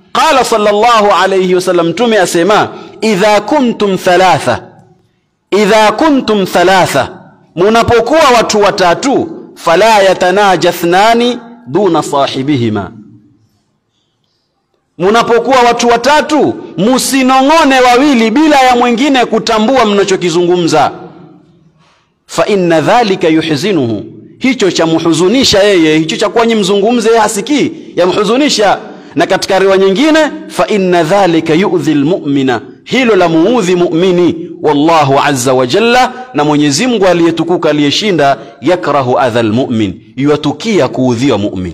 qala sallallahu alayhi wasallam mtume asema idha kuntum thalatha idha kuntum thalatha munapokuwa watu watatu fala yatanaja thnani duna sahibihima munapokuwa watu watatu musinong'one wawili bila ya mwingine kutambua mnachokizungumza fa inna dhalika yuhzinuhu hicho cha muhuzunisha yeye hicho cha kuwa nyi mzungumze yeye hasikii yamhuzunisha na katika riwa nyingine fa inna dhalika yu'dhi almu'mina hilo la muudhi mu'mini wallahu azza wa jalla na Mwenyezi Mungu aliyetukuka aliyeshinda yakrahu adha almu'min yuatukia kuudhiwa mu'min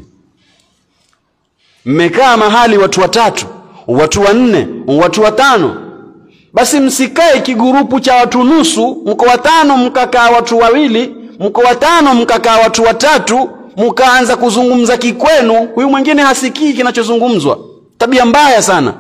mmekaa mahali watu watatu watu wanne watu watano basi msikae kigurupu cha watu nusu mko watano mkakaa watu wawili mko watano mkakaa watu watatu mkaanza kuzungumza kikwenu huyu mwingine hasikii kinachozungumzwa tabia mbaya sana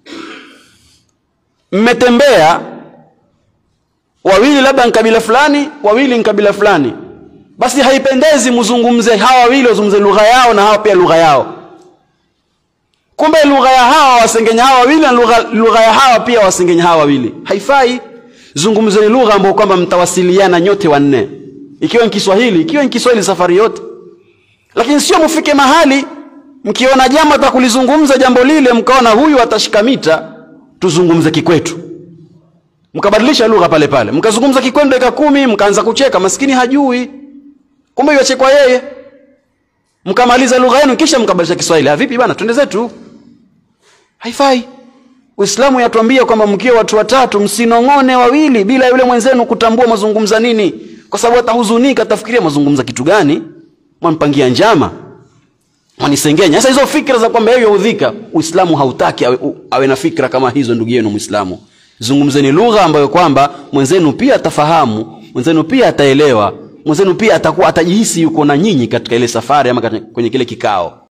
mmetembea wawili labda nkabila fulani wawili nkabila fulani basi haipendezi mzungumze hawa wawili wazungumze lugha yao na hawa pia lugha yao kumbe lugha ya hawa wasengenya hawa wawili na lugha, lugha ya hawa pia wasengenya hawa wawili haifai zungumzeni lugha ambayo kwamba mtawasiliana nyote wanne ikiwa ni Kiswahili ikiwa ni Kiswahili safari yote lakini sio mfike mahali mkiona jambo atakulizungumza jambo lile mkaona huyu atashika mita tuzungumze kikwetu mkabadilisha lugha pale pale mkazungumza kikwenu dakika kumi mkaanza kucheka maskini hajui kumbe yachekwa yeye mkamaliza lugha yenu kisha mkabadilisha Kiswahili vipi bana twende zetu haifai Uislamu yatuambia kwamba mkiwa watu watatu msinong'one wawili bila yule mwenzenu kutambua mazungumza nini kwa sababu atahuzunika atafikiria mazungumza kitu gani mwampangia njama mwanisengenya sasa hizo fikra za kwamba yeye yaudhika Uislamu hautaki awe, awe na fikra kama hizo ndugu yenu Muislamu zungumzeni lugha ambayo kwamba mwenzenu pia atafahamu mwenzenu pia ataelewa mwenzenu pia atakuwa atajihisi yuko na nyinyi katika ile safari ama kwenye kile kikao